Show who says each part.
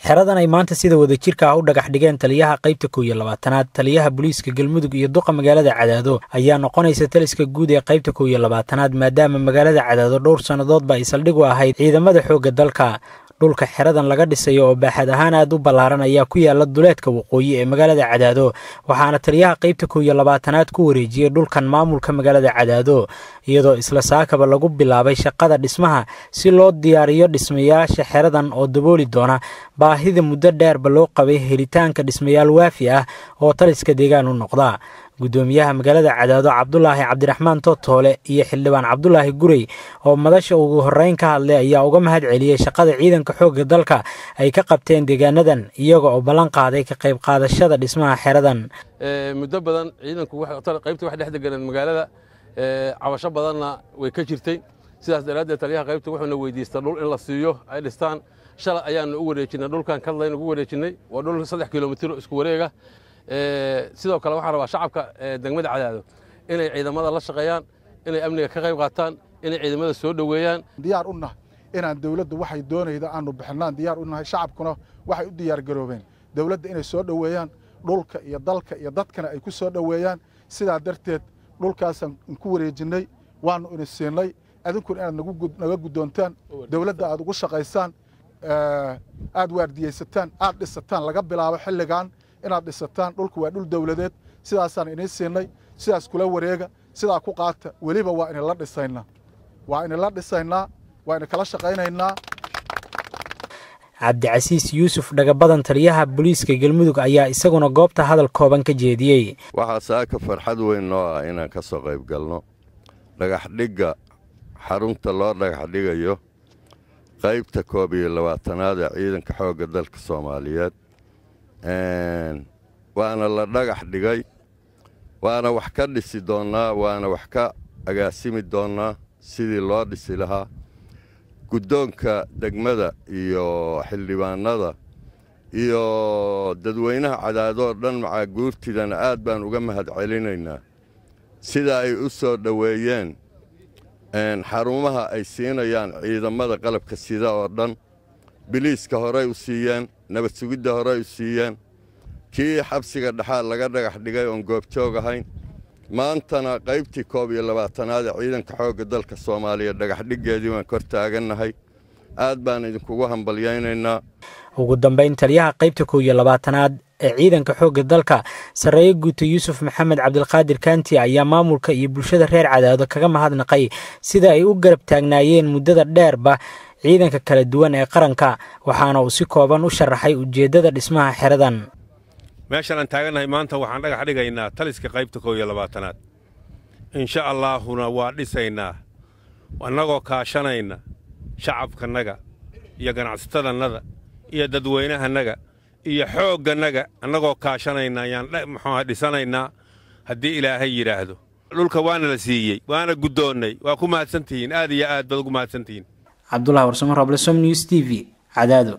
Speaker 1: xeradan ay maanta sida wadajirka ah u dhagax dhigeen taliyaha qaybta kow iyo labaatanaad taliyaha booliiska galmudug iyo duqa magaalada cadaado ayaa noqonaysa taliska guud ee qaybta kow iyo labaatanaad maadaama magaalada cadaado dhowr sannadoodba ay saldhig u ahayd ciidamada xoogga dalka dhulka xeradan laga dhisayo oo baaxad ahaan aad u ballaaran ayaa ku yaala duleedka waqooyi ee magaalada cadaado waxaana taliyaha qaybta kow iyo labaatanaad ku wareejiyey dhulkan maamulka magaalada cadaado iyadoo isla saakaba lagu bilaabay shaqada dhismaha si loo diyaariyo dhismayaasha xeradan oo dabooli doona baahida muddo dheerba loo qabay helitaanka dhismayaal waafi ah oo taliska deegaan u noqda guddoomiyaha magaalada cadaado cabdulaahi cabdiraxmaan tootoole iyo xildhibaan cabdulaahi gurey oo madasha ugu horreyn ka hadlay ayaa uga mahad celiyey shaqada ciidanka xoogga dalka ay ka qabteen deegaanadan iyaga oo ballan qaaday ka qayb qaadashada dhismaha xeradan
Speaker 2: muddo badan ciidanku qaybta wax dhex deganeen magaalada cabasho badanna way ka jirtay sidaas daraaddeed taliyaha qaybta wuxuuna weydiista dhul in la siiyo ay dhistaan shalay ayaanu u wareejinay dhulkan kadlayn ugu wareejinay waa dhul saddex kilomitiro isku wareega sidoo kale waxaan rabaa shacabka degmada cadaado inay ciidamada la shaqeeyaan inay amniga ka qayb qaataan inay ciidamada soo dhoweeyaan
Speaker 3: diyaar u nahay inaan dawladdu waxay doonayda aanu bixinaan diyaar u nahay shacabkuna waxay u diyaar garoobeen dawladda inay soo dhoweeyaan dhulka iyo dalka iyo dadkana ay ku soo dhoweeyaan sidaa darteed dhulkaasaan ku wareejinnay waannu ina siinay adinkuna inaad naga guddoontaan dawladda aad ugu shaqaysaan aad waardiyaysataan aad dhisataan laga bilaabo xilligan inaad dhisataan dhulku waa dhul dawladeed sidaasaan inii siinay sidaas kula wareega sidaa ku qaata weliba waa inila dhisaynaa waa inila dhisaynaa waa ina kala shaqaynaynaa
Speaker 1: cabdicasiis yuusuf dhagabadan taliyaha booliiska galmudug ayaa isaguna goobta hadal kooban ka jeediyey
Speaker 4: waxaa saaka farxad weyn noo ah inaan ka soo qayb galno dhagaxdhigga xarunta loo dhagaxdhigayo qaybta koob iyo labaatanaad ee ciidanka xoogga dalka soomaaliyeed waana la dhagax dhigay waana wax ka dhisi doonnaa waana wax ka agaasimi doonnaa sidii loo dhisi lahaa guddoonka degmada iyo xildhibaannada iyo dadweynaha cadaadoo dhan macaa guurtidana aad baan uga mahad celinaynaa sida ay u soo dhoweeyeen xarumaha ay siinayaan ciidamada qalabka sida oo dhan biliiska horey u siiyeen nabad sugidda horey u siiyeen kii xabsiga dhexaad laga dhagax dhigay oon goobjoog ahayn maantana qaybtii koob iyo labaatanaad ee ciidanka xoogga dalka soomaaliya dhagaxdhiggeedii waan kor taagannahay aad baan idinkugu hambalyaynaynaa
Speaker 1: ugu dambayn taliyaha qaybta kow iyo labaatanaad ee ciidanka xoogga dalka sarreeye guuta yuusuf maxamed cabdilqaadir kaanti ayaa maamulka iyo bulshada reer cadaado kaga mahadnaqay sida ay u garab taagnaayeen muddada dheerba ciidanka kala duwan ee qaranka waxaana uu si kooban u sharaxay ujeeddada dhismaha xeradan
Speaker 5: meeshaan aan taagannahay maanta waxaan dhagax dhigaynaa taliska qaybta kow iyo labaatanaad insha allaahuna waa dhisaynaa annagoo kaashanayna shacabkannaga iyo ganacsatadannada iyo dadweynahannaga iyo xooggannaga annagoo kaashanayna ayaan muxuuha dhisanaynaa haddii ilaahay yidhaahdo dhulka waana la siiyey waana guddoonnay waa ku mahadsantihiin aad iyo aad baad ugu mahadsantihiin
Speaker 1: cabdulahi warsamo roble som news t v cadaado